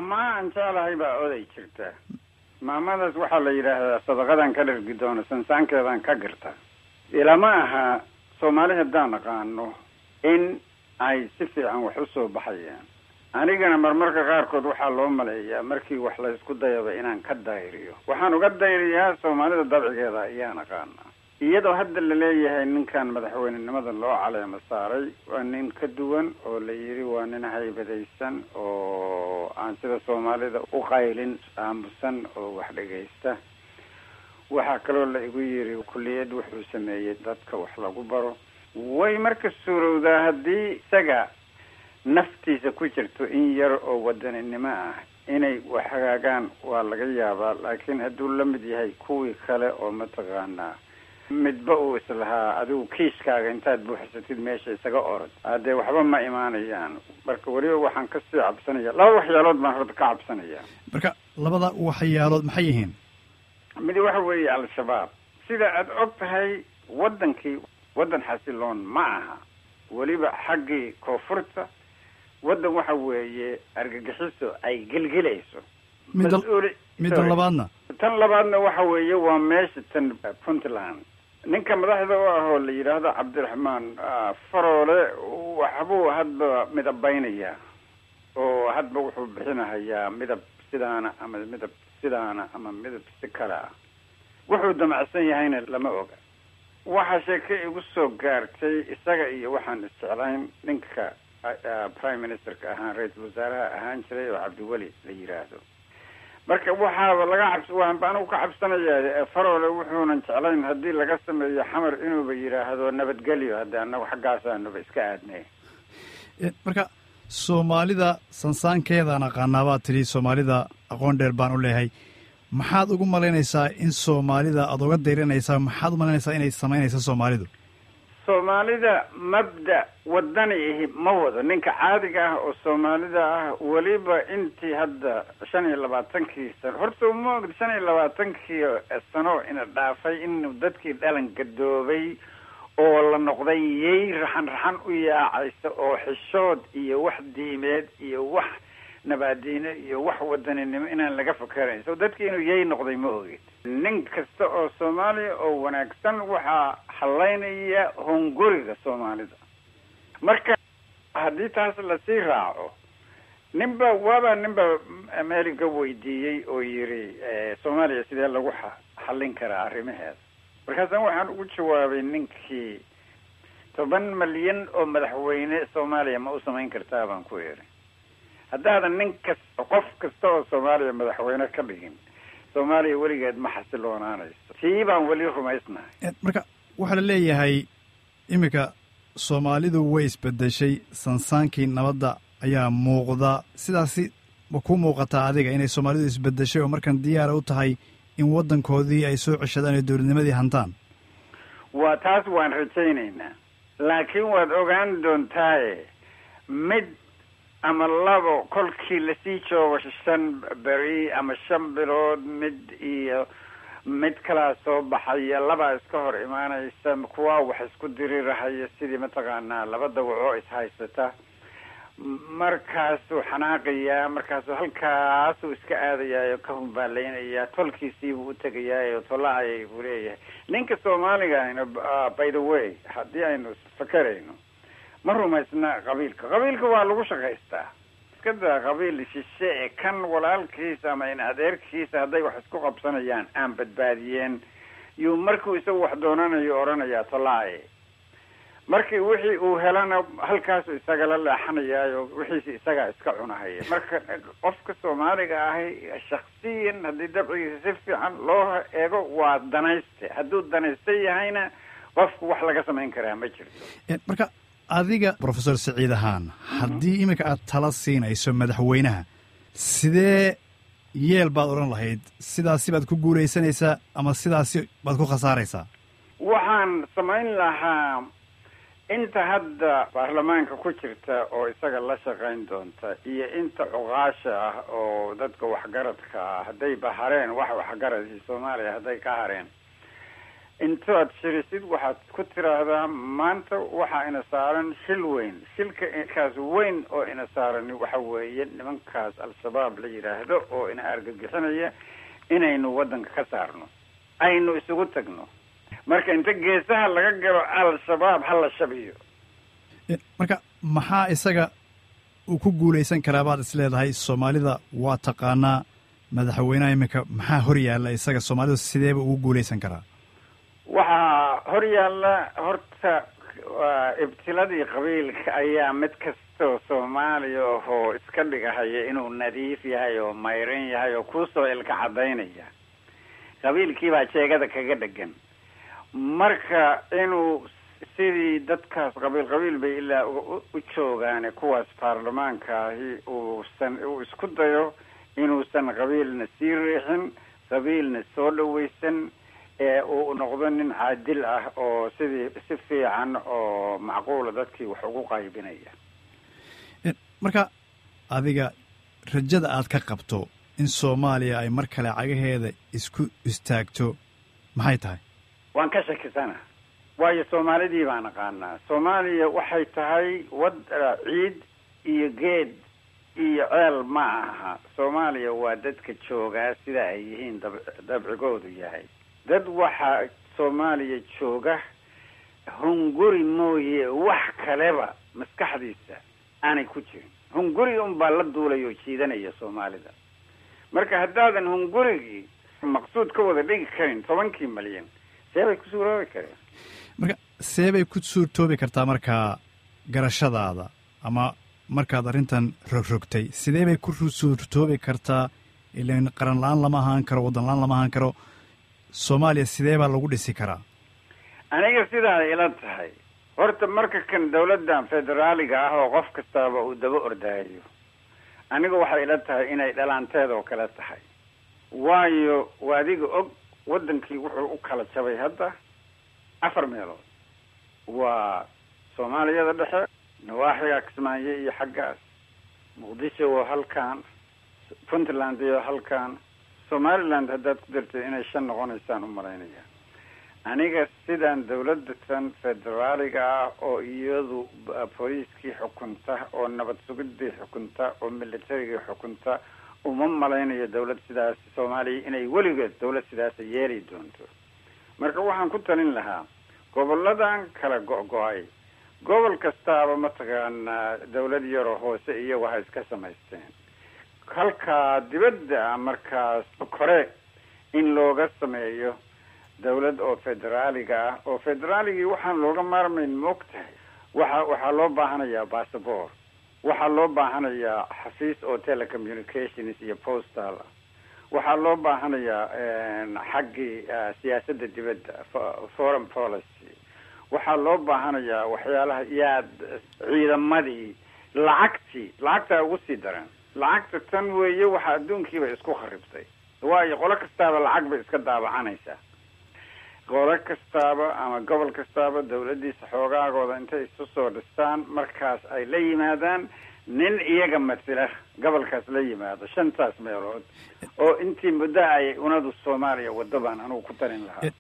mahmaa aan jeclahay baa oday jirta maamadaas waxaa la yidhaahdaa sadaqadan ka dhargi doono sansaankeedaan ka girta ilama aha soomaali haddaan aqaano in ay si fiican wax usoo baxayaan anigana marmarka qaarkood waxaa loo maleeyaa markii wax la isku dayaba inaan ka dayriyo waxaan uga dayriyaa soomaalida dabcigeeda ayaan aqaanaa iyadoo hadda laleeyahay ninkan madaxweynenimada loo caleemo saaray waa nin ka duwan oo la yidhi waa nin haybadaysan oo aan sida soomaalida u qaylin aamusan oo wax dhegaysta waxaa kaloo la igu yidhi kulliyad wuxuu sameeyey dadka wax lagu baro way marka suurowdaa haddii isaga naftiisa ku jirto in yar oo wadaninimo ah inay wax hagaagaan waa laga yaabaa laakiin hadduu la mid yahay kuwii kale oo mataqaanaa midba uu islahaa adigu kiiskaaga intaad buuxsatid meesha isaga orod haddee waxba ma imaanayaan marka weliba waxaan kasii cabsanaya laba waxyaalood baan horta ka cabsanaya marka labada waxyaalood maxay yihiin mid waxa weeye al-shabaab sida aada og tahay waddankii waddan xasiloon ma aha weliba xaggii koonfurta waddan waxa weeye argagixiso ay gelgelayso midda mas-uuli midda sorry. labaadna tan labaadna waxa weeye waa meesha tan puntland ninka madaxda u ah oo la yidhaahdo cabdiraxmaan ah, faroole waxbuu hadba midabaynayaa oo hadba wuxuu bixinahayaa midab sidaana ama midab sidaana ama midab si kale ah wuxuu damacsan yahayna lama oga waxaa sheeke igu soo gaartay isaga iyo waxaan isjeclayn ninka ah, ah, prime ministerka ahaan ra-iisul wasaaraha ahaan jiray oo cabdiweli la yidhaahdo marka waxaaba laga cabs waxaanba anigu ka cabsanaya faroole wuxuunan jeclayn haddii laga sameeyo xamar inuuba yidhaahdo nabadgelyo hadde annagu xaggaasanuba iska aadnay Eh, marka soomaalida sansaankeedaan aqaanaa baad tidhi soomaalida aqoon dheer baan u leeyahay maxaad ugu malaynaysaa in soomaalida aada uga dayranaysaa maxaad u malaynaysaa inay samaynaysa soomaalidu soomaalida mabda wadani ihi ma wado ninka caadiga ah oo soomaalida ah weliba intii hadda shan iyo labaatankii sano horta uma ogd shan iyo labaatankii sano ina dhaafay inuu dadkii dhalan gadoobay oo la noqday yay raxan raxan u yaacaysa oo xishood iyo wax diimeed iyo wax nabaadiine iyo wax wadaninimo inaan laga fakerayn so dadkii inuu yay noqday ma ogid nin kasta oo soomaaliya oo wanaagsan waxaa hallaynaya hunguriga soomaalida marka haddii taas lasii raaco ninba waaba ninba america weydiiyey oo yidhi soomaaliya sidee lagu xa xallin karaa arrimaheeda markaasaan waxaan ugu jawaabay ninkii toban malyan oo madaxweyne soomaaliya ma u samayn kartaa baan ku idhi haddaadan nin kasta qof kasta oo soomaaliya madaxweyne ka dhigin soomaaliya weligeed ma xasiloonaanayso tii baan weli rumaysnahay marka waxaa la leeyahay iminka soomaalidu way isbedeshay sansaankii nabadda ayaa muuqda sidaasi ma ku muuqataa adiga inay soomaalidu isbedeshay oo markan diyaara u tahay in waddankoodii ay soo ceshadaan ee dowladnimadii hantaan waa taas waan rajaynaynaa laakiin waad ogaan doontaaye mid ama labo kolkii lasii joogo shan beri ama shan bilood mid iyo mid kalaa soo baxaya labaa iska hor imaanaysa kuwaa wax isku dirirahaya sidii mataqaanaa laba dawacoo ishaysata markaasuu xanaaqayaa markaasuu halkaasuu iska aadayaayo ka humbaalaynaya tolkiisiibuu u tegayaayo tolla ayay buu leeyahay ninka soomaaliga ahna by the way haddii aynu fakerayno ma rumaysna qabiilka qabiilka waa lagu shaqaystaa iska daa qabiil shishe ee kan walaalkiisa ama in adeerkiisa hadday wax isku qabsanayaan aan badbaadiyeen yuu markuu isagu wax doonanayo odhanayaa tollaaye markii wixii uu helana halkaasu isagala leexanayaayo wixiisi isagaa iska cunahaya marka qofka soomaaliga ahi shaksiyan haddii dabcigiisa si fiican loo eego waa danayste hadduu danaysta yahayna qofku wax laga samayn karaa ma jirto marka adiga professor saciid ahaan haddii iminka aad tala siinayso madaxweynaha sidee yeel baad odhan lahayd sidaasi baad ku guulaysanaysaa ama sidaasi baad ku khasaaraysaa waxaan samayn lahaa inta hadda baarlamaanka ku jirta oo isaga la shaqayn doonta iyo inta cuqaasha ah oo dadka waxgaradka ah haddayba hareen wax waxgaradii soomaaliya hadday ka hareen intaad shirisid waxaad ku tiraahdaa maanta waxaa ina saaran shil weyn shilka kaas weyn oo ina saarani waxa weeye nimankaas al-shabaab la yidhaahdo oo ina argagixinaya inaynu waddanka ka saarno aynu isugu tagno marka inta geesaha laga galo al-shabaab ha la shabiyo marka maxaa isaga uu ku guulaysan karaa baad is leedahay soomaalida waa taqaanaa madaxweynaha iminka maxaa hor yaalla isaga soomaalida sideeba ugu guulaysan karaa waxaa hor yaalla horta ibtiladii qabiilka ayaa mid kastoo soomaaliya ahoo iska dhigahaya inuu nadiif yahay oo mayran yahay oo kuusoo ilka cadaynaya qabiilkii baa jeegada kaga dhegan marka inuu sidii dadkaas qabiil qabiil bay ilaa u joogaane kuwaas baarlamaankaahi uusan uu isku dayo inuusan qabiilna sii riixin qabiilna soo dhawaysan ee uu noqdo nin caadil ah oo sidii si fiican oo macquula dadkii wax ugu qaybinaya marka adiga rajada aad ka qabto in soomaaliya ay mar kale cagaheeda isku istaagto maxay tahay waan ka shakisana waayo soomaalidii baan aqaanaa soomaaliya waxay tahay wad ciid iyo geed iyo ceel ma aha soomaaliya waa dadka joogaa sida ay yihiin dab dabcigoodu yahay dad waxaa soomaaliya jooga hunguri mooye wax kaleba maskaxdiisa aanay ku jirin hunguri unbaa la duulay oo jiidanaya soomaalida marka haddaadan hungurigii maqsuud ka wada dhigi karin tobankii malyan seebay ku suuroobi kareen marka seebay ku suurtoobi kartaa markaa garashadaada ama markaad arrintan rogrogtay sidee bay ku suurtoobi kartaa ilan qaran la-aan lama ahaan karo waddan la-aan lama ahaan karo soomaaliya sidee baa lagu dhisi karaa aniga sidaa ila tahay horta marka kan dawladdan federaaliga ah oo qof kastaaba uu daba ordaayo aniga waxay ila tahay inay dhalaanteed oo kale tahay waayo waadiga og waddankii wuxuu u kala jabay hadda afar meelood waa soomaaliyada dhexe nawaaxiga kismaayo iyo xaggaas muqdisho oo halkan puntland iyo halkan somaliland haddaad ku dartay inay shan noqonaysaan u malaynaya aniga sidaan dawladda tan federaaliga ah oo iyadu booliiskii xukunta oo nabad sugidii xukunta oo militarigii xukunta uma malaynayo dawlad sidaas soomaaliya inay weligeed dawlad sidaasa yeeli doonto marka waxaan ku talin lahaa goboladan kala go-go-ay gobol kastaaba mataqaanaa dawlad yaroo hoose iyagu ha iska samaysteen halkaa dibadda markaas kore in looga sameeyo dawlad oo federaaliga ah oo federaaligii waxaan looga maarmayn moog tahay waxa waxaa loo baahanayaa bassabor waxaa loo baahanayaa xafiis oo telecommunications iyo postal ah waxaa loo baahanayaa xaggii siyaasadda dibadda foreign policy waxaa loo baahanayaa waxyaalaha yaad ciidamadii lacagtii lacagtaa ugu sii daran lacagta tan weeye waxaa adduunkiiba isku kharibtay waayo qolo kastaaba lacag bay iska daabacanaysaa qolo kastaaba ama gobol kastaaba dawladdiisa xoogaagooda intay isu soo dhistaan markaas ay la yimaadaan nin iyaga matila gobolkaas la yimaado shantaas meelood oo intii muddo ay unadu soomaaliya waddo baan anugu ku talin lahaa